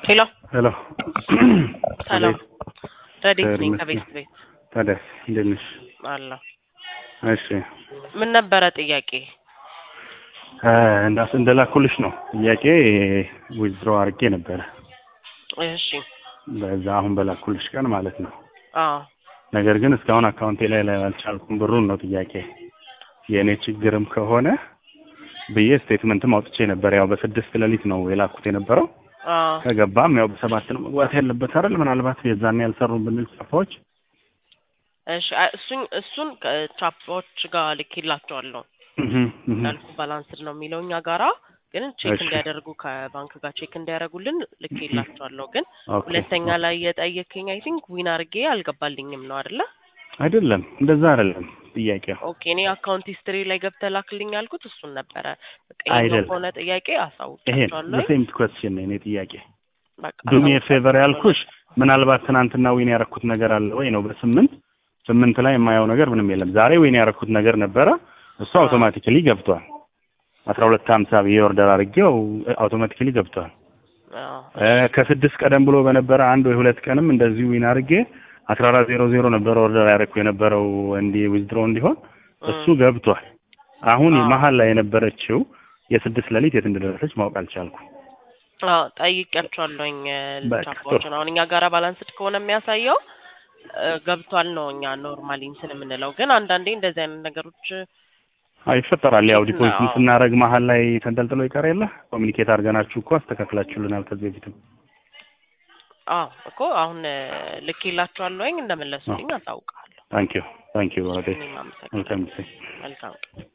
ሄሎ ሄሎ ሰላም ረዴት እግዚአብሔር ነኝ ይመስገን። ከቤት ቤት ታዲያስ እንዴት ነሽ? አለሁ። እሺ ምን ነበረ ጥያቄ? እንዳስ እንደላኩልሽ ነው ጥያቄ ዊዝድሮ አድርጌ ነበረ እሺ በዛ አሁን በላኩልሽ ቀን ማለት ነው። አዎ ነገር ግን እስካሁን አካውንቴ ላይ ላይ አልቻልኩም። ብሩን ነው ጥያቄ የእኔ ችግርም ከሆነ ብዬ ስቴትመንትም አውጥቼ ነበር። ያው በስድስት ሌሊት ነው የላኩት የነበረው አዎ ከገባም ያው በሰባት ነው መግባት ያለበት አይደል? ምናልባት የዛኔ ያልሰሩ ብንል ጻፋዎች እሺ አ- እሱን እሱን ከቻፖች ጋር ልኬላቸዋለሁ ያልኩ ባላንስድ ነው የሚለው እኛ ጋራ ግን ቼክ እሺ። እንዲያደርጉ ከባንክ ጋር ቼክ እንዲያደርጉልን ልኬላቸዋለሁ። ግን ኦኬ። ሁለተኛ ላይ የጠየከኝ አይ ቲንክ ዊን አድርጌ አልገባልኝም ነው አይደለ? አይደለም እንደዛ አይደለም ጥያቄው ኦኬ እኔ አካውንት ሂስትሪ ላይ ገብተህ ላክልኝ ያልኩት እሱን ነበረ። በቃ ይሄኛው አይደለም። ከሆነ ጥያቄ ይሄ አሳውቃቸዋለሁ። ሴም ኮስችን ነው የኔ ጥያቄ በቃ ዱሚ አሳውቃቸዋለሁ። ፌቨር ያልኩሽ ምናልባት ትናንትና ዊን ያረኩት ነገር አለ ወይ ነው በስምንት ስምንት ላይ የማየው ነገር ምንም የለም ዛሬ ዊን ያረኩት ነገር ነበረ እሱ አዎ። አውቶማቲካሊ ገብቷል አስራ ሁለት ሀምሳ ብዬ ኦርደር አድርጌው አውቶማቲካሊ ገብቷል አዎ። እ ከስድስት ቀደም ብሎ በነበረ አንድ ወይ ሁለት ቀንም እንደዚሁ ዊን አድርጌ አስራ አራት ዜሮ ዜሮ ነበረ ኦርደር ያደረኩ የነበረው እንዲ ዊዝድሮ እንዲሆን እሱ ገብቷል አሁን አዎ። መሀል ላይ የነበረችው የስድስት ሌሊት የት እንደደረሰች ማወቅ አልቻልኩም አዎ ጠይቄያቸዋለሁኝ በቃ ቻፓዎችን አሁን እኛ ጋራ ባላንስድ ከሆነ የሚያሳየው እ፣ ገብቷል ነው እኛ ኖርማሊ እንትን የምንለው ግን አንዳንዴ እንደዚህ አይነት ነገሮች አይ ይፈጠራል። ያው ቼክ ዲፖዚትን ነው። ስናደርግ መሀል ላይ ተንጠልጥሎ ይቀር የለ ኮሚኒኬት አድርገናችሁ እኮ አስተካክላችሁልናል ከዚህ በፊትም። አዎ እኮ አሁን እ፣ ልኬላቸዋለሁኝ እንደመለሱልኝ አሳውቃለሁ። ታንክ ዩ ታንክ ዩ ወደ እኔም አመሰግናለሁ። መልካም ጊዜ መልካም ቀን